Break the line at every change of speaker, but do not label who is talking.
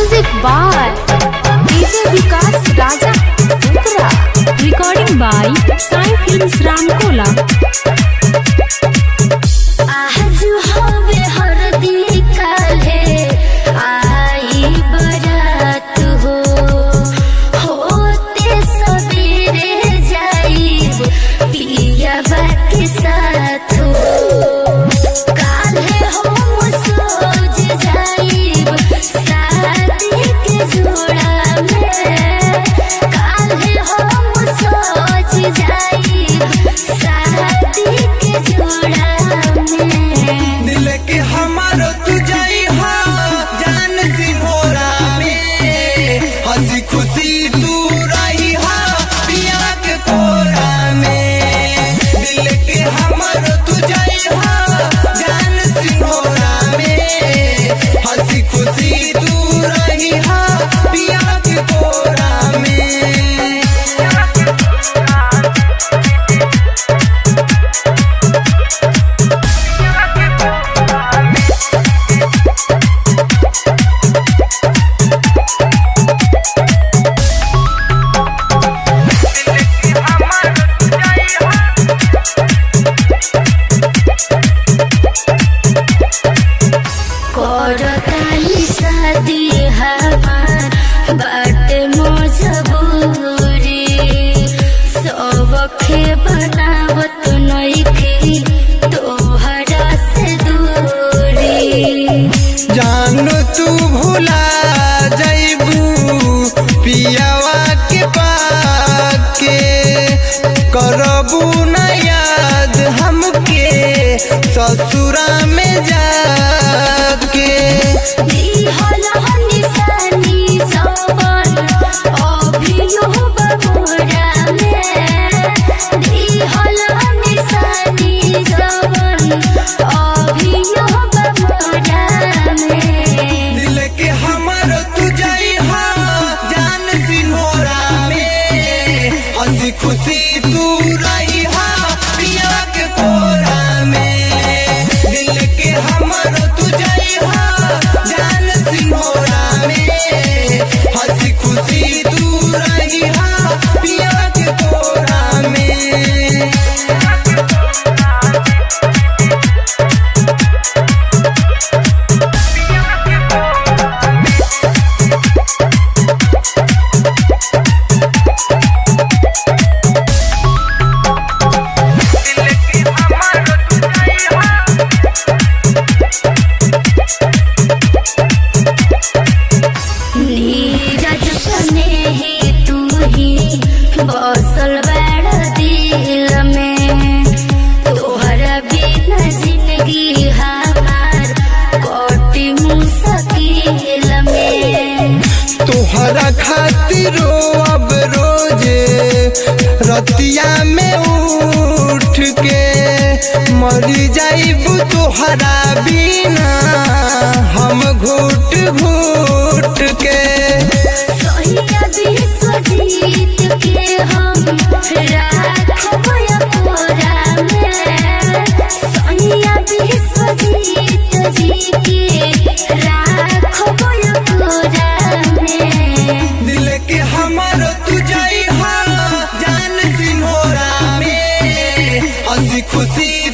Music by DJ Vikas Raja Uttara.
Recording by Sai Films Ramkola.
आज हवे हरदी काल्हे आई बरात हो होते सबेरे जाइब पियाबा के साथ हो काल्हे हम सोच जाइब शादी के जोड़ा में काल्हे हम सोच जाइब शादी के जोड़ा में
दिल के हमारो तू जाई हा जान सिंहोरा में हंसी खुशी तू रही हा पिया के कोरा में दिल के हमारो तू जाई हा जान सिंहोरा में हंसी खुशी तू रही हा पिया के कोरा में
करतानी शादी हमार बाटे मजबूरी सबके बनावत नइखी तोहरा से दूरी
जानो तू भुला जैबू पियावा के पाके करबू न याद हमके ससुरा में जाके
दिहल निशानी जवन अभियो बबोरा में दिहल निशानी जवन अभियो बबोरा में
दिल के हमर तू जाई हा जान सिन्होरा में हंसी खुशी तू रही हा पिया के कोरा में दिल के हमर तू जाई हा जान सिन्होरा में हंसी खुशी तू रही हा पिया के कोरा में
नीरज सने ही तू ही बसल बड़ दिल में तोहरा बिना जिंदगी हमार कटी मुश्किल में
तोहरा खातिरो अब रोजे रतिया में उठ के मरी जाइब तोहरा बिना हम घुट घुट के
सोहिया विश्वजीत के हम राखब अपोरा में सोहिया विश्वजीत जी के राखब अपोरा में
दिल के हमारो तू जाई हा जान सिन्होरा में हंसी खुशी